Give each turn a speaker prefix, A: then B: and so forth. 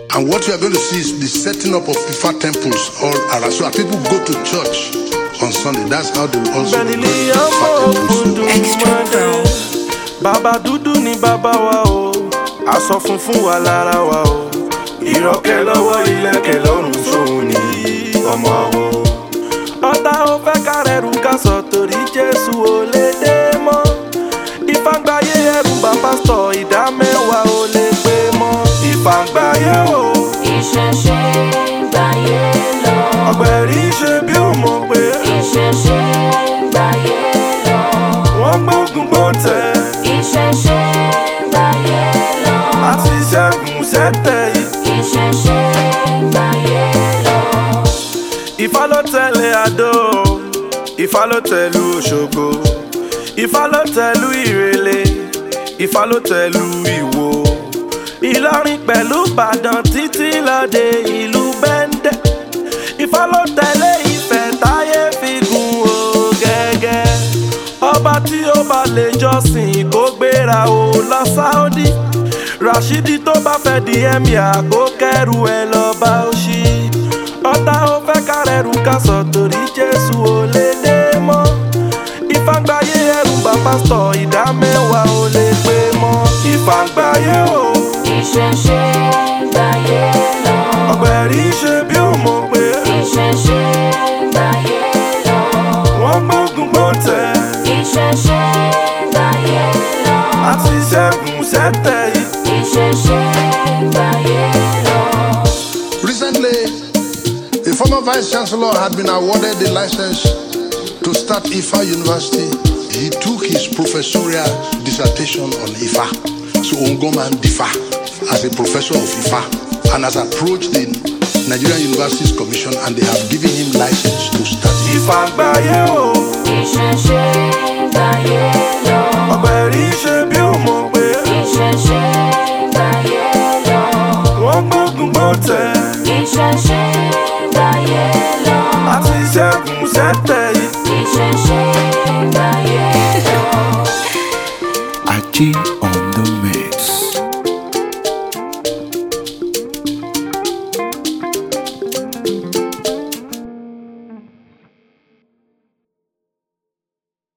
A: And what you are going to see is the setting up of Ifa temples all around. So that people go to church on Sunday. That's how they will also go to
B: Bẹ́ẹ̀ni
A: Ifa
B: ọmọ
A: temples.
B: òkùndùn
C: Extra
B: mọ́dé.
C: brown.
B: Bàbá dúdú ni bàbá wa o, aṣọ funfun wà lára wa o. Ìrọ̀kẹ́ lọ́wọ́ ilẹ̀kẹ̀ lọ́rùn sóhun ní ọmọ àwọ̀. Ọ̀tá ò fẹ́ kárẹ̀rù ká sọ torí Jésù ò lè dé mọ́. Ìfàgbáyé ẹrù bá pásítọ̀ ìdá mẹ́wàá ò lè pé mọ́. Ìfàgbáyé o,
D: Ìṣẹ̀ṣe gbàyé lọ.
B: ọ̀gbẹ̀rì ṣe bí ó mọ̀ pé
D: Ìṣẹ̀ṣe gbàyé lọ.
B: wọ́n gbógun gbóǹtẹ̀.
D: Ìṣẹ̀ṣe gbàyé lọ.
B: àti ṣẹ́gun sẹ́tẹ̀ yìí.
D: Ìṣẹ̀ṣe gbàyé lọ.
B: Ifá ló tẹ̀lé Adó, Ifá ló tẹ̀lú Òṣogbo, Ifá ló tẹ̀lú Ìrẹ̀lẹ̀, Ifá ló tẹ̀lú Ìwó. Ìlọrin pẹ̀lú Ìbàdàn títí lọ́dẹ ìlú Bẹ́ndẹ̀. Ifá ló tẹ̀lé Ifẹ̀ táyé fi gun o gẹ́gẹ́. Ọba tí ó bá lè jọ́sìn kó gbéra o lọ Sáúdí. Rashidi tó bá fẹ́ di emir kó kẹ́rù ẹ lọ bá ó ṣí. Ọ̀tá ó fẹ́ kárẹ̀rù ká sọ torí Jésù ò lè dé mọ́. Ìfàgbáyé ẹrù bá pásítọ̀ ìdá mẹ́wàá ò lè pé mọ́. Ìfàgbáyé o,
D: Ìṣẹ̀ṣe gbàyé lọ.
B: ọ̀gbẹ̀rì ṣe bí ó mọ̀ pé
D: Ìṣẹ̀ṣe gbàyé lọ.
B: wọ́n gbógun gbóǹtẹ̀.
D: Ìṣẹ̀ṣe gbàyé lọ.
B: àti ṣẹ́gun sẹ́tẹ̀ yìí.
D: Ìṣẹ̀ṣe gbàyé lọ.
A: Recently, a former vice chancellor had been awarded the license to start IFA University. He took his professorial dissertation on IFA. So Ongoman Difa as a professor of IFA and has approached the Nigerian Universities Commission and they have given him license to start IFA.
B: Ìfàgbáyé o,
D: Ìṣẹ̀ṣe gbàyé